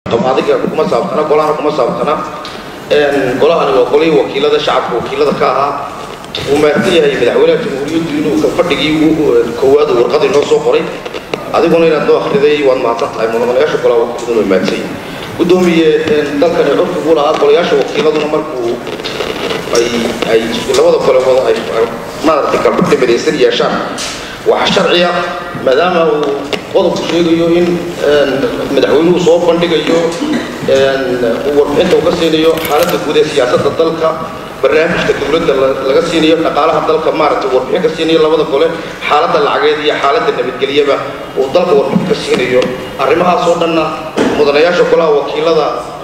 adiga kuma saabsana golahana kuma saabsana golahani waa golihii wakiilada shacabka wakiilada ka ahaa uu maarsan yahay madaxweynaha jamhuuriyaddu inuu fadhigii koowaad warqadii noo soo qoray adiguna inaad noo akhriday waad mahadsan tahay mudanayaasha golaha wakiiladuna waa mahadsan yihin gudoomiye dalkani curfigu lahaa golayaasha wakiiladuna markuu ay ay labada gole wada ay maaragtay kalfadhi midaysan yeeshaan waxaa sharciya maadaama uu qodobku sheegayo in madaxweynuhu soo bandhigayo warbixinta uu ka siinayo xaaladda guud ee siyaasadda dalka barnaamijka dowladda laga siinayo dhaqaalaha dalka maaragtay warbixin ka siinayo labada gole xaaladda lacageed iyo xaaladda nabadgelyaba uu dalka warbixin ka siinayo arrimahaasoo dhanna mudanayaasha golaha wakiilada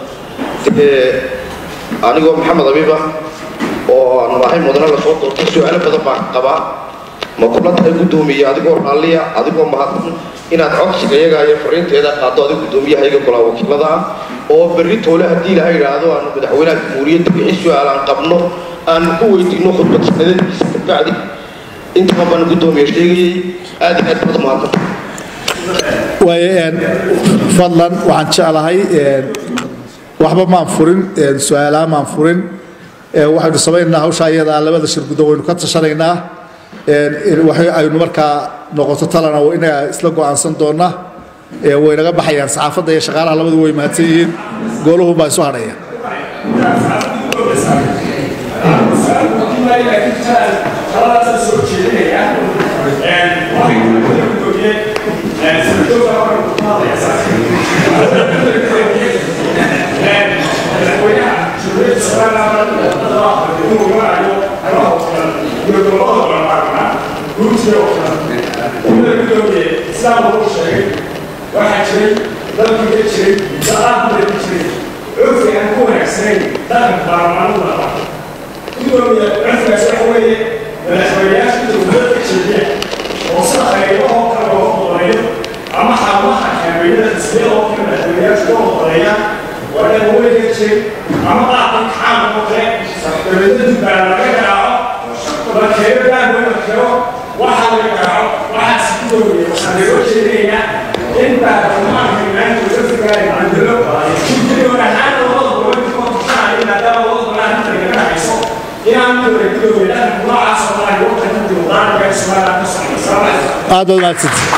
anigoo maxamed abiiba oo aan ahay mudane lasoo doortay su-aalo badan baan qabaa ma kula tahay guddoomiye adigoo raalliya adigoo mahadsan inaad codsiga iyaga iyo fariinteeda qaado adiga guddoomiyahayaga golaha wakiilada ah oo berri toole haddii ilaha yidhaahdo aanu madaxweynaha jamhuuriyadda wixii su-aal aan qabno aan ku weydiino khudbad sanadeedkiisa kabacdi intaba baan guddoomiye sheegayay aad iyo aad baad mahadsan waaye fadlan waxaan jeclahay waxba maan furin su-aalaha maan furin waxaynu samaynaynaa hawsha iyadaa labada shir guddoon waynu ka tashanaynaa waxay aynu markaa noqoto talana inaga isla go'aansan doona waynaga baxayaan saxaafadda iyo shaqaalaha labadu way mahadsan yihiin gooluhu baa isu hadhaya waxaa jiray dalkii ka jiray salaadda ka jiray curfi aan ku wanaagsanayn dhaqanka baarlamaanada lahaa gudoomiya curfigaas waxa weeye madaxweynayaasha dowlad ka jeediya oo sida qaybahoo kale looga qodoleeyo ama xarumaha kaabeeyada xisbiya oo kale madaxweynayaasha loo qodoleeya waa dhaqanweyn ka jiray ama qaabka kacaanka oo kale dowladda baa laga garaaco la keeno daanweyn la keeno waxaa laga garaaco waxaas gudoomiya waxaan loo jeedinaynaa in baarlamaanka imaanka curfiga ay bedelo guddigoon ahaan labada gobol ka tusanayo maadaama labada gobol arrinta laga dhacayso inaan midooda gudoomiya dhaqanka noocaas oo kale ay wadanka dimuqraadiga ee soomaaliya ka socda aad baad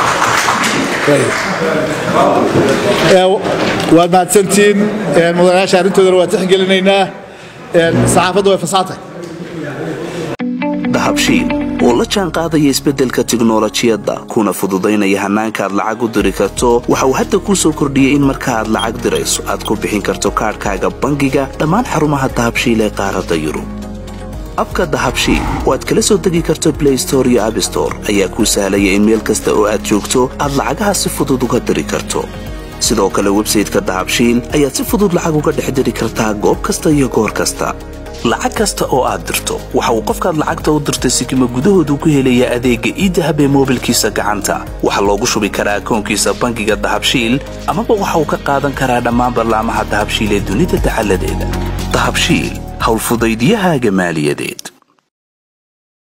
mahadsantihiin waad mahadsantihiin mudanayaasha arrintoodana waa tixgelinaynaa saxaafadda way fasaxtay dahabshiil oo la jaan qaadaya isbeddelka tiknolojiyadda kuna fududaynaya hannaanka aad lacag u diri karto waxa uu hadda kuu soo kordhiyey in marka aad lacag dirayso aad ku bixin karto kaadhkaaga bangiga dhammaan xarumaha dahabshiil ee qaaradda yurub abka dahabshiil oo aad kala soo degi karto blay store iyo abstore ayaa kuu sahlaya in meel kasta oo aad joogto aad lacagaha si fudud uga diri karto sidoo kale websayteka dahabshiil ayaad si fudud lacag uga dhex diri kartaa goob kasta iyo goor kasta lacag kasta oo aad dirto waxa uu qofkaad lacagta u dirtay sikima gudahoodu ku helayaa adeegga iidahab ee moobilkiisa gacanta waxaa loogu shubi karaa akoonkiisa bangiga dahabshiil amaba waxa uu ka qaadan karaa dhammaan ballaamaha dahabshiil ee dunida dacaladeeda dahabshiil howlfudaydyahaaga maaliyadeed